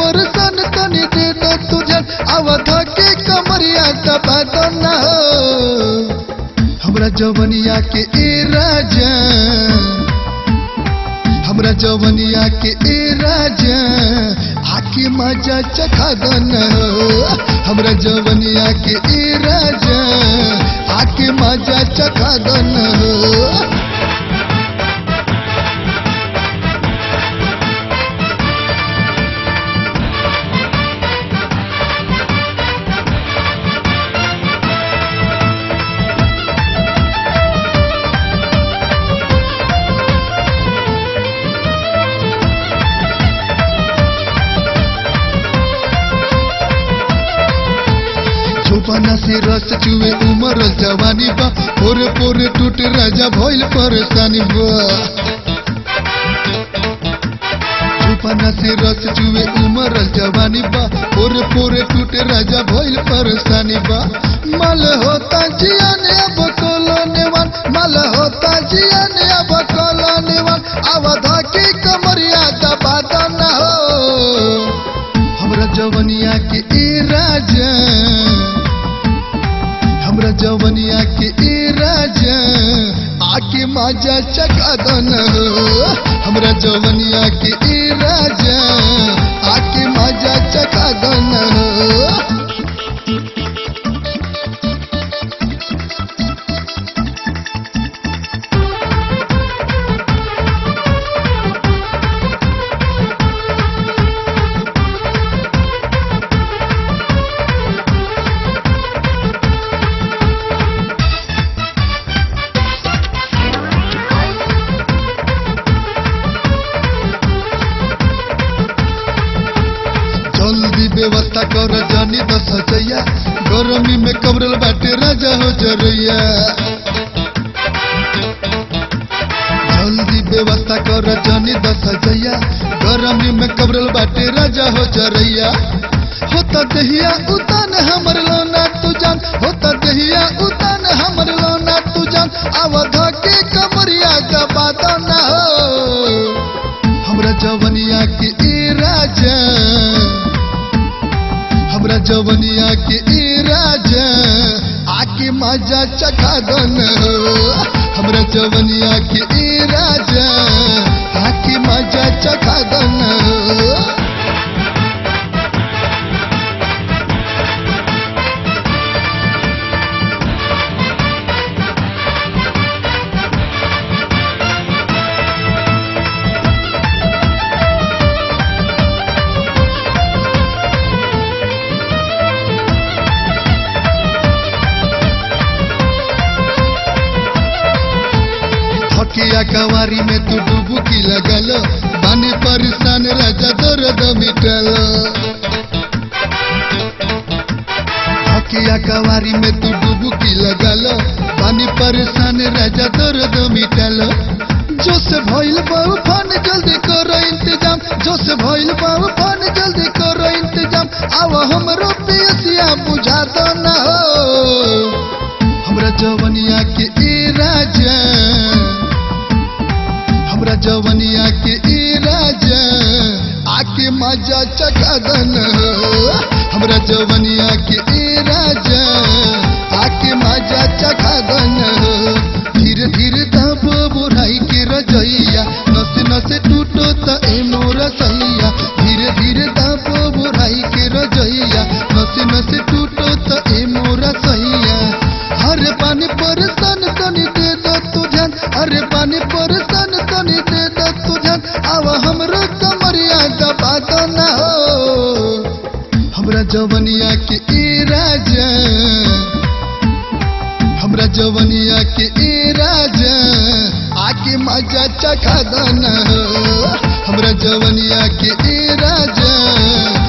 परसन तनी दे दो तुझन अवधा के कमरिया दबा दो ना हो हमरा जवनिया के ए राजा हमरा जवनिया के ए राजा आके मजा चखा दो ना हो हमरा जवनिया के ए राजा आके मजा चखा दो ना हो चौपना से रस चुए उमर जवानी बा पोरे पोरे टूट राजा भइल परेशानी बा चौपना से रस चुए उमर जवानी बा पोरे पोरे टूट राजा भइल परेशानी बा मल होता जिया ने अब कोलोनेवान मल होता जिया ने अब कोलोनेवान अवधा की कमरिया दबा दो ना हो हमरा जवनिया के ए राजा हमरा जवनिया के ए राजा आके मजा चका दन हो हमरा जवनिया के ए राजा आके मजा चका दन हो जल्दी व्यवस्था कर जानी दस जैया गर्मी में कमरल बाटे राजा हो जरैया जल्दी व्यवस्था कर जानी दस जैया गर्मी में कमरल बाटे राजा हो जरैया होता दहिया उतान हमर लोना तू जान होता दहिया उतान हमर लोना तू जान अवधा के कमरिया का बात ना हो हमरा जवनिया के ए राजा हमरा जवनिया के ए राजा आके मजा चखा दन हो हमरा जवनिया के ए राजा आके मजा चखा दन हो हकिया कवारी में तू डुबकी लगल बानी परेशान राजा दर्द मिटल हकिया कवारी में तू डुबकी लगल बानी परेशान राजा दर्द मिटल जो से भइल बाऊ फन जल्दी करो इंतजाम जो से भइल बाऊ फन जल्दी करो इंतजाम आव हमरो पियसिया बुझा दो ना हो हमरा जवनिया के ए राजा हमरा जवनिया के ए राजा आके मजा चखा दन हो हमरा जवनिया के ए राजा आके मजा चखा दन हो धीरे धीरे दब बुढ़ाई के रजैया नस नस टूटो त ए मोर सैया धीरे धीरे दब बुढ़ाई के रजैया नस नस टूटो त ए मोर सैया अरे पानी परसन तनी दे दो तू ध्यान अरे पानी परसन तनी दे दो तू ध्यान अब हमरो कमरिया दबा दो ना हो हमरा जवनिया के ए राजा हमरा जवनिया के ए राजा आके मजा चखा दो ना हो हमरा जवनिया के ए राजा